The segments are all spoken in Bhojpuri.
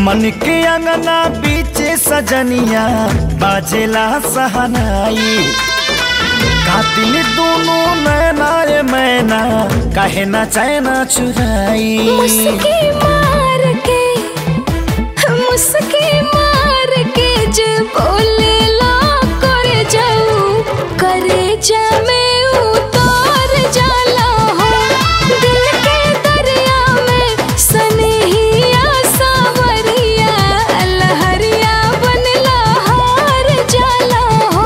मन के अंगना बीचे सजनिया बाजेला सहनाई कातिल दोनों नैना रे मैना काहे ना चैना चुराई मुस्की मार के मुस्की मार के जे बोले ला करे जाऊ करे जा में उतार जाला हो दिल के दरिया में सनहिया सावरिया लहरिया बनला हार जाला हो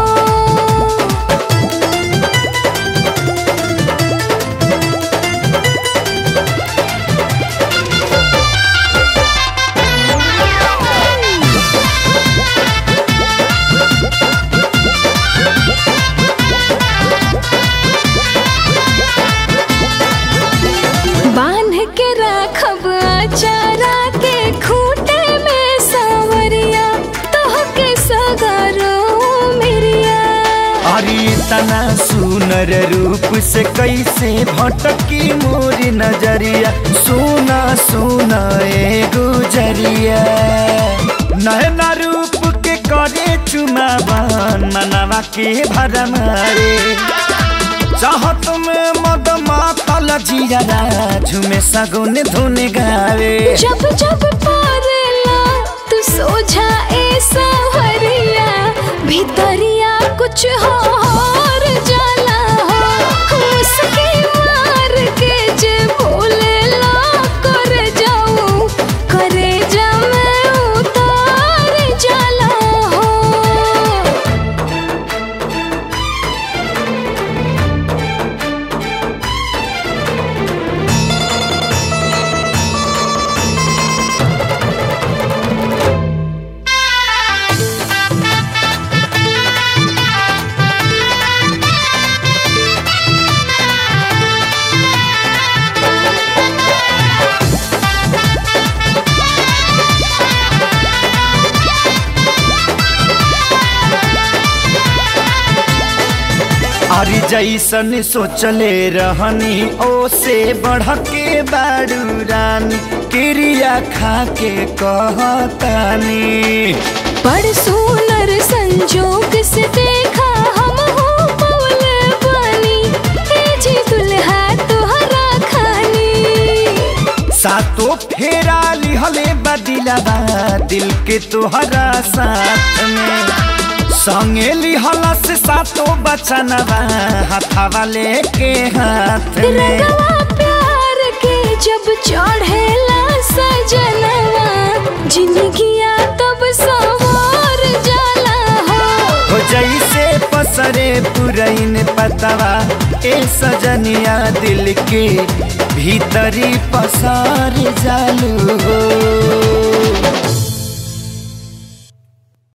बांध के राखब अचारा के खूटे में सावरिया तोह के सगरो मेरिया अरे तना सुनर रूप से कैसे भटकी मोरी नजरिया सोना सोना ए गुजरिया नैना रूप के करे चुमावन मनवा के भरमारे चाहत में मद मातल जिया झुमे सगुन धुन गावे जब जब पारला तू सोझा ए सावरिया भीतरिया कुछ हो और जाला हो उसके मार के जे बोले ला कर जाऊं करे जा मैं उतार जाला हो अरे जैसन सोचले रहनी ओ से बढ़ के बारू रानी क्रिया खा के कहतानी बड़ सुनर संजोग से देखा हम हो पवल बनी ए जी दुल्हा तोहरा खानी सातो फेरा लिहले बदिलबा दिल के तोहरा साथ में संगे लिहला से सातो बचनवा हाथावा लेके हाथ में रंगवा प्यार के जब चढ़ेला सजनवा जिंदगिया तब सवार जाला हो हो जैसे पसरे पुरैन पतवा ए सजनिया दिल के भीतरी पसार जालू हो